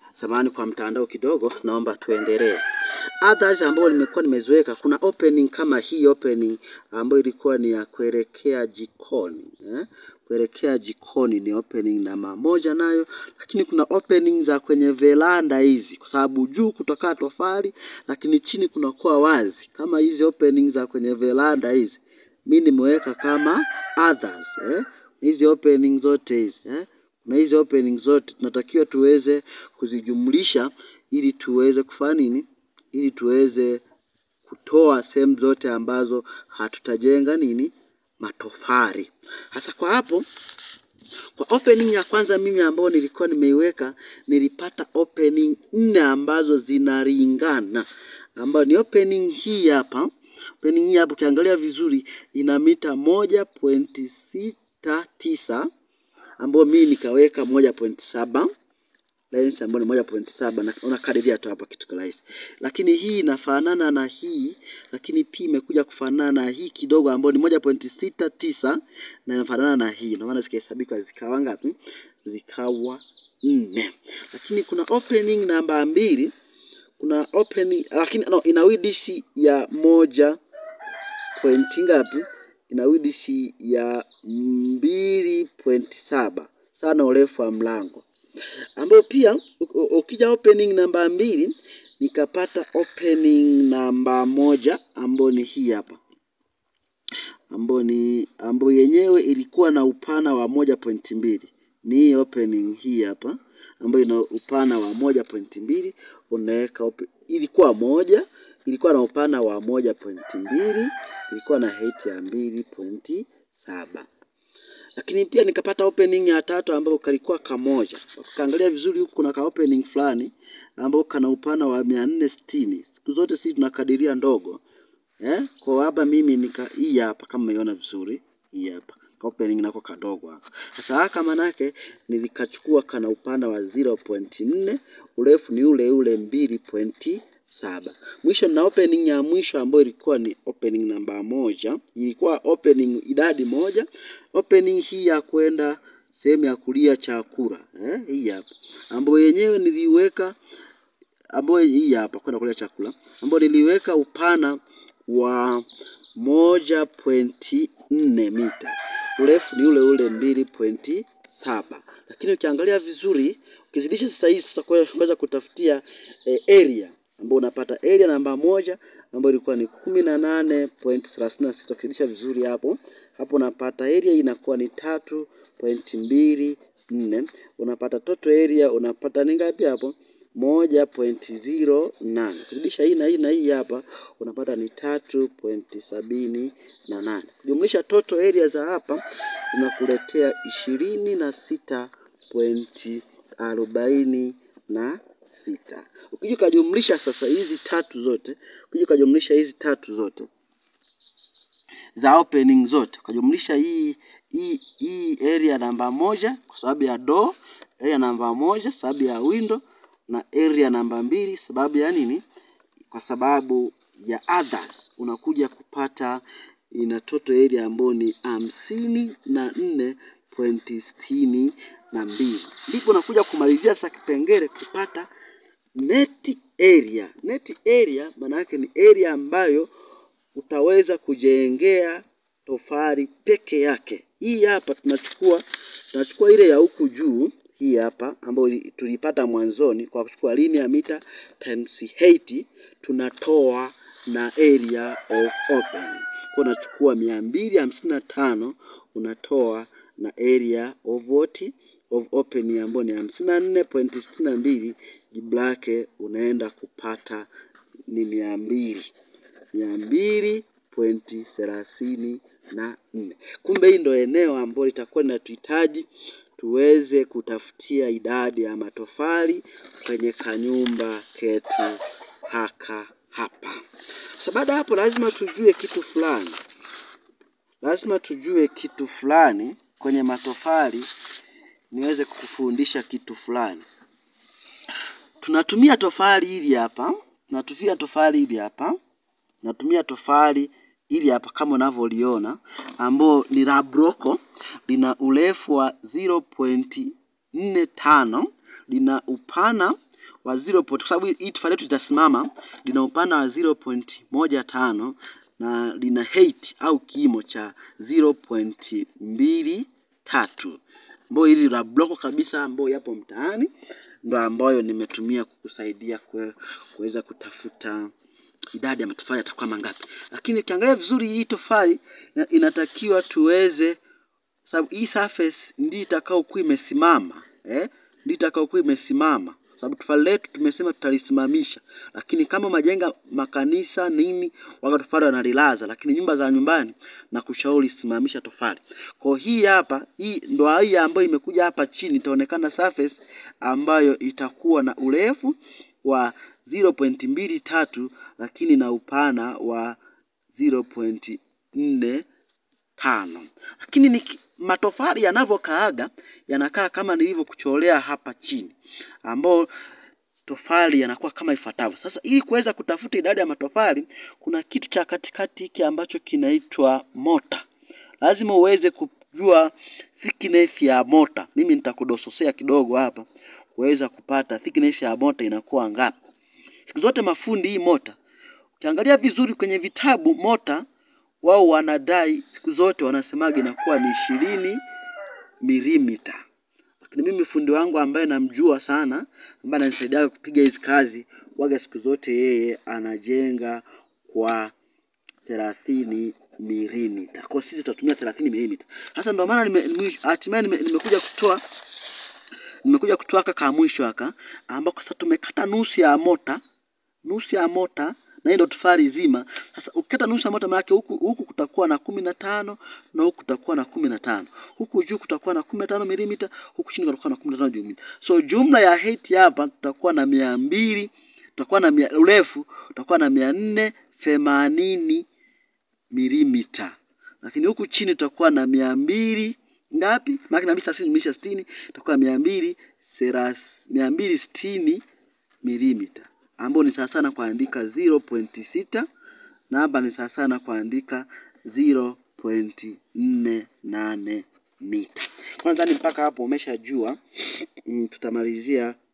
samani kwa mtandao kidogo, naomba tuendelee. Others ambayo nimekuwa nimeziweka, kuna opening kama hii opening ambayo ilikuwa ni ya kuelekea jikoni eh? Kuelekea jikoni ni opening namba moja nayo, lakini kuna opening za kwenye veranda hizi, kwa sababu juu kutokaa tofali, lakini chini kunakuwa wazi, kama hizi opening za kwenye veranda hizi mi nimeweka kama others eh? hizi opening zote hizi eh? na hizi opening zote tunatakiwa tuweze kuzijumlisha ili tuweze kufanya nini ili tuweze kutoa sehemu zote ambazo hatutajenga nini matofali hasa kwa hapo kwa opening ya kwanza mimi ambayo nilikuwa nimeiweka nilipata opening nne ambazo zinalingana ambayo ni opening hii hapa opening hii hapa ukiangalia vizuri ina mita moja pointi sita tisa ambayo mimi nikaweka moja pointi saba lens ambayo ni moja pointi saba na unakadiria tu hapa kitu rahisi, lakini hii inafanana na hii, lakini pia imekuja kufanana na hii kidogo ambayo ni moja pointi sita tisa na inafanana na hii, ndio maana zikahesabika zikawa ngapi? Zikawa nne. Lakini kuna opening namba mbili, kuna opening lakini no, ina width ya moja pointi ngapi? Ina width ya mbili pointi saba sana urefu wa mlango ambayo pia ukija opening namba mbili nikapata opening namba moja ambayo ni hii hapa ambayo ni ambayo yenyewe ilikuwa na upana wa moja pointi mbili ni hii opening hii hapa ambayo ina upana wa moja pointi mbili unaweka open... ilikuwa moja ilikuwa na upana wa moja pointi mbili ilikuwa na height ya mbili pointi saba lakini pia nikapata opening ya tatu ambayo kalikuwa kamoja. Ukaangalia vizuri huku kuna ka opening fulani ambao kana upana wa mia nne sitini. Siku zote sisi tunakadiria ndogo eh? Kwa hapa mimi nika hii hapa kama umeiona vizuri hii hapa ka opening nako kadogo hapa. Sasa haka manake nilikachukua kana upana wa 0.4 urefu ni ule ule mbili pointi saba. Mwisho na opening ya mwisho ambayo ilikuwa ni opening namba moja, ilikuwa opening idadi moja. Opening hii ya kwenda sehemu ya kulia chakula eh, hii hapa ambayo yenyewe niliweka, ambayo hii hapa kwenda kulia chakula, ambayo niliweka upana wa moja pointi nne mita, urefu ni ule ule mbili pointi saba. Lakini ukiangalia vizuri, ukizidisha sasa hii sasa kuweza kutafutia eh, area ambao unapata area namba moja ambayo ilikuwa ni kumi na nane point thelathini na sita ukizidisha vizuri hapo hapo unapata area inakuwa ni tatu point mbili nne unapata total area unapata ni ngapi hapo moja point zero nane kuzidisha hii na hii na hii hapa unapata ni tatu point sabini na nane kujumlisha total area za hapa inakuletea ishirini na sita pointi arobaini na sita. Ukija ukajumlisha sasa hizi tatu zote, ukija ukajumlisha hizi tatu zote za opening zote, ukajumlisha hii hii hii area namba moja kwa sababu ya door, area namba moja sababu ya window na area namba mbili sababu ya nini? Kwa sababu ya others, unakuja kupata ina total area ambayo ni hamsini na nne pointi sitini na mbili. Ndipo unakuja kumalizia sasa kipengele kupata net area. Net area maana yake ni area ambayo utaweza kujengea tofali peke yake. Hii hapa tunachukua tunachukua ile ya huku juu hii hapa ambayo tulipata mwanzoni kwa kuchukua linear meter times height tunatoa na area of opening. Kwa unachukua mia mbili hamsini na tano unatoa na area of what? of opening ambayo ni hamsini na nne pointi sitini na mbili jibu lake unaenda kupata ni mia mbili mia mbili pointi thelathini na nne. Kumbe hii ndo eneo ambalo litakuwa linatuhitaji tuweze kutafutia idadi ya matofali kwenye kanyumba ketu haka hapa. Sasa baada hapo, lazima tujue kitu fulani, lazima tujue kitu fulani kwenye matofali niweze kukufundisha kitu fulani. Tunatumia tofali hili hapa, tunatumia tofali hili hapa, natumia tofali hili hapa kama unavyoliona, ambao ni la broko, lina urefu wa 0.45 lina upana wa 0. kwa sababu hii tofali letu litasimama lina upana wa 0.15 na lina height au kimo cha 0.23 ambayo hili la bloko kabisa ambayo yapo mtaani ndo ambayo nimetumia kukusaidia kue- kuweza kutafuta idadi ya matofali yatakuwa mangapi. Lakini ukiangalia vizuri hii tofali ina- inatakiwa tuweze sababu hii surface ndio itakayokuwa imesimama eh, ndio itakayokuwa imesimama sababu tofali letu tumesema tutalisimamisha, lakini kama majenga makanisa nini, waga tofali wanalilaza, lakini nyumba za nyumbani na kushauri simamisha tofali. Kwa hii hapa, hii ndo hii ambayo imekuja hapa chini, itaonekana surface ambayo itakuwa na urefu wa 0.23 lakini na upana wa 0.4 tano lakini ni matofali yanavyokaaga yanakaa kama nilivyokucholea hapa chini ambao tofali yanakuwa kama ifuatavyo sasa ili kuweza kutafuta idadi ya matofali kuna kitu cha katikati hiki ambacho kinaitwa mota lazima uweze kujua thickness ya mota mimi nitakudososea kidogo hapa kuweza kupata thickness ya mota inakuwa ngapi siku zote mafundi hii mota ukiangalia vizuri kwenye vitabu mota wao wanadai siku zote wanasemaga inakuwa ni ishirini milimita lakini mimi fundi wangu ambaye namjua sana ambaye ananisaidia kupiga hizi kazi waga siku zote yeye anajenga kwa thelathini milimita kwa sisi tutatumia thelathini milimita sasa ndio maana nime- mwisho- hatimaye nime- nimekuja kutoa nimekuja kutoa aka ka mwisho aka ambako sasa tumekata nusu ya mota nusu ya mota na hii ndo tofali zima. Sasa ukikata nusu ya mota maanake huku, huku kutakuwa na kumi na tano na huku kutakuwa na kumi na tano huku juu kutakuwa na kumi na tano milimita huku chini kutakuwa na kumi na tano milimita. So jumla ya height hapa tutakuwa na mia mbili tutakuwa na mia, urefu tutakuwa na mia nne themanini milimita, lakini huku chini tutakuwa na mia mbili ngapi? Maana mia mbili thelathini jumlisha sitini itakuwa mia mbili seras- mia mbili sitini milimita ambayo ni sawa sana kuandika 0.6 na hapa ni sawa sana kuandika 0.48 mita. Kwa nadhani mpaka hapo umeshajua. Mm, tutamalizia